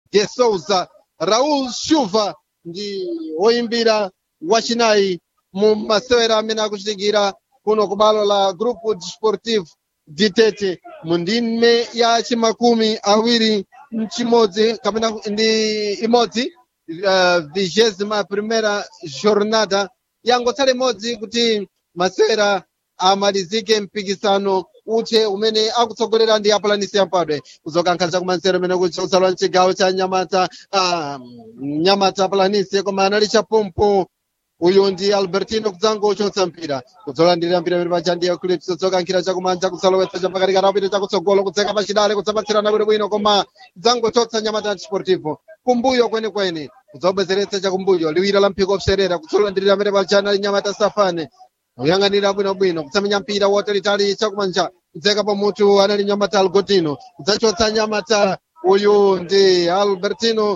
de souza raul shuva ndi woyimbira wachinayi mu masewera amene akuchitikira kuno ku balo la grupo desportivo ditete mu ndime ya chimakumi awiri mchimodzi kapena ndi imodzi vigésima primera jornada yangotsala imodzi kuti masewera amalizike mpikisano uthe umene akutsogolera ndi apulanisi yampadwe kuzokankha chakumansero umene kuchausalwa mchigawo cha nyamata ah, nyamata apulanisi koma anali chapompo uyu ndi albertino kudzango uchotsa mpira kudzolandirira mpira pamene paja ndi eclipse kudzokankhira chakumanja kutsalowetsa chapakati karapita chakutsogolo kudzeka pachidale kudzapatsirana bwinobwino koma kudzangochotsa nyamata desportivo kumbuyo kwenekwene kudzabwezeretsa chakumbuyo liwiro la mphiko opserera kutsolandirira pamene paja anali nyamata safane kuyang'anira bwinobwino kutsamenya mpira wotalitali chakumanja kudzeka pamutu anali nyamata algotino kudzachotsa nyamata uyu ndi albertino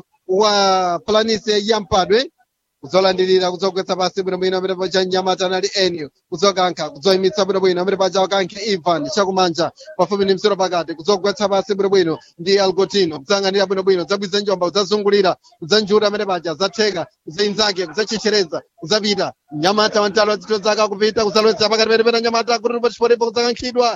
wa planise yampadwe kudzolandirira kudzogwetsa pasi bwinobwino amene paja nyamata anali enio kudzokankha kudzoyimitsa bwinobwino amene paja wakankhe ivan chakumanja pafupi ndi msiro pakati kudzogwetsa pasi bwinobwino ndi algotino kudzayang'anira bwinobwino kudzabwiza njomba kudzazungulira kudzanjura amene paja zatheka kudzayinzake kudzachechereza kudzapita nyamata wantalo wazitho zake akupita kudzalowetsa pakati pene pena nyamata kuti pachipotepo kudzakankhidwa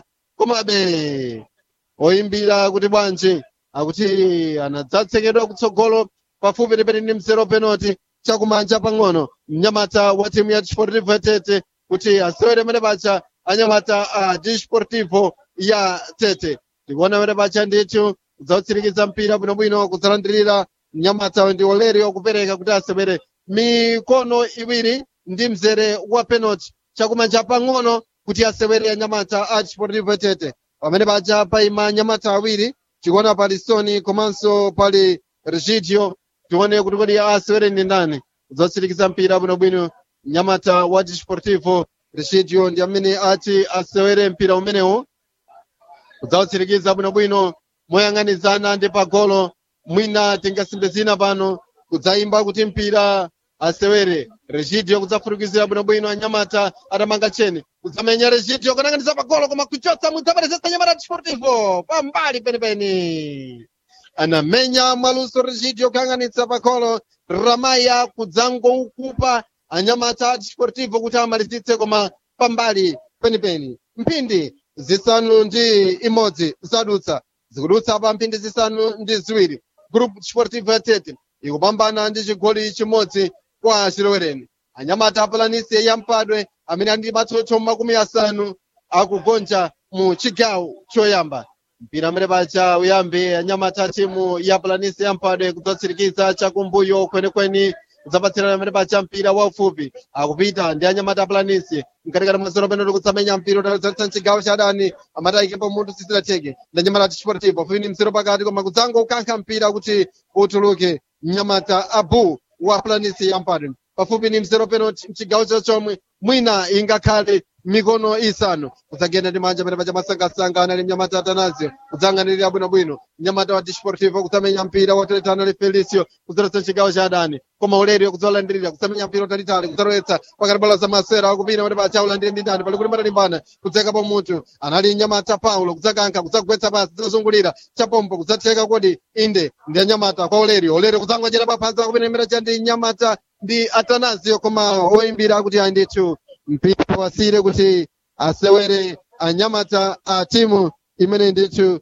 komabe oyimbira kuti bwanji akuti anadzatsekedwa kutsogolo pafupi pene ndi msero penalty chakumanja pang'ono mnyamata wa timu ya desportivo tete kuti asewere mene pacha anyamata a desportivo ya tete tikuona mene pacha ndithu kudzautsirikiza mpira bwinobwino kudzalandirira mnyamata ndi olerio kupereka kuti asewere mikono iwiri ndi mzere wa penalty chakumanja pang'ono kuti asewere anyamata a desportivo tete pamene paja paima anyamata awiri tikuona pali soni komanso pali regidio tione kuti kodi asewere ndi ndani kudzatsirikiza mpira bwinobwino nyamata wa desportivo regidio ndi amene ati asewere mpira umenewu kudzautsirikiza bwinobwino moyang'anizana ndi pagolo mwina tingasimbe zina pano kudzayimba kuti mpira asewere regidio kudzafurukizira bwinobwino anyamata atamanga cheni kudzamenya regidio kunang'aniza pagolo koma kuchotsa mudzaperezetsa nyamata desportivo pambali penipeni anamenya mwaluso regidio kuyang'anitsa pagolo ramaya kudzangoukupa anyamata a desportivo kuti amalizitse koma pambali penipeni mphindi zisanu ndi imodzi zadutsa zikudutsa pa mphindi zisanu ndi ziwiri group desportivo ya tete ikupambana ndi chigoli chimodzi kwa chilowereni anyamata apulanisi yampadwe amene ali ndi matsotso makumi asanu akugonja mu chigawo choyamba mpira amene pacha uyambe anyamata a timu ya pulanisi yampadwe kudzatsirikiza chakumbuyo kwenikweni kudzapatsirana amene pacha mpira waufupi akupita ndi anyamata apulanisi mkatikati mwazero peno tikutsamenya mpira utalizalitsa mchigawo cha adani amatayikepo munthu sisilatheke ndi anyamata desportivo fuini mzero pakati koma kudzango ukankha mpira kuti utuluke mnyamata abu wa pulanisi yampadwe pafupi ni mzero peno mchigawo chachomwe mwina ingakhale mikono isanu kudzagenda ndi manja pamene paja masangasanga anali mnyamata atanazio kudzang'anirira bwinobwino mnyamata wa desportivo kudzamenya mpira woteletana ali felicio kudzoletsa chigawo cha adani koma ulerio kudzolandirira kudzamenya mpira utalitali kudzalowetsa pakati bala za masera akupita pamene paja ulandire ndi ndani pali kuti matalimbana kudzekapo munthu anali mnyamata paulo kudzakankha kudzagwetsa pasi kudzazungulira chapompo kudzatheka kodi inde ndi anyamata kwa ulerio ulerio kudzangochera paphansi akupenemera cha ndi nyamata ndi atanazio koma oyimbira kuti ayi ndithu mpira wasire kuti asewere anyamata a timu imene ndithu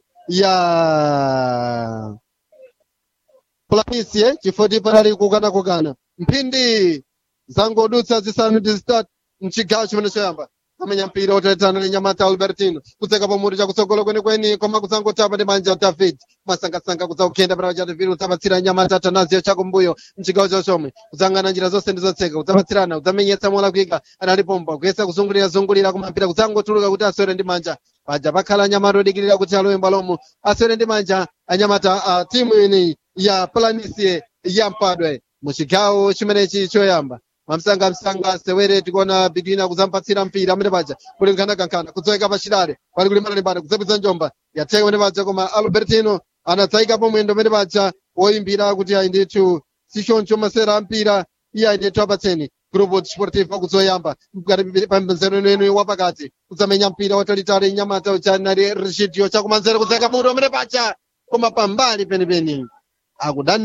ya planisie chifoti panali kukanakukana mphindi zangodutsa zisanu ndi zitatu mchigawo chimene choyamba amenya mpira oteletana ndi nyamata albertino kudzeka pamutu chakutsogolo kwenikweni koma kudzangotapa ndi manja david masangasanga kudzakugenda pana cha david kudzapatsira nyamata atanazio chakumbuyo mchigawo chochomwe kudzang'ana njira zonse ndi zotseka kudzapatsirana kudzamenyetsa mola kuika anali pomba kuyesa kuzungulira zungulira koma mpira kudzangotuluka kuti asewere ndi manja paja pakhala anyamata odikirira kuti alowe mbalomo asewere ndi manja anyamata a timu ineyi ya planisie ya mpadwe muchigawo chimenechi choyamba mamsangamsanga asewere tikuona bigina kudzampatsira mpira amene paja kuli nkhanakhankhana kudzoweka pachidale pali kulimbana limbana kudzapitsa njomba yatheka amene paja koma albertino anadzayikapo mwendo amene paja woyimbira kuti ayi ndithu sichoncho masera ampira iye ayi ndithu apatseni grupo desportivo kudzoyamba pamzero inuyenu wapakati kudzamenya mpira watalitali nyamata uchanali regidio chakumanzere kudzayika mutu amene paja koma pambali penipeni akudani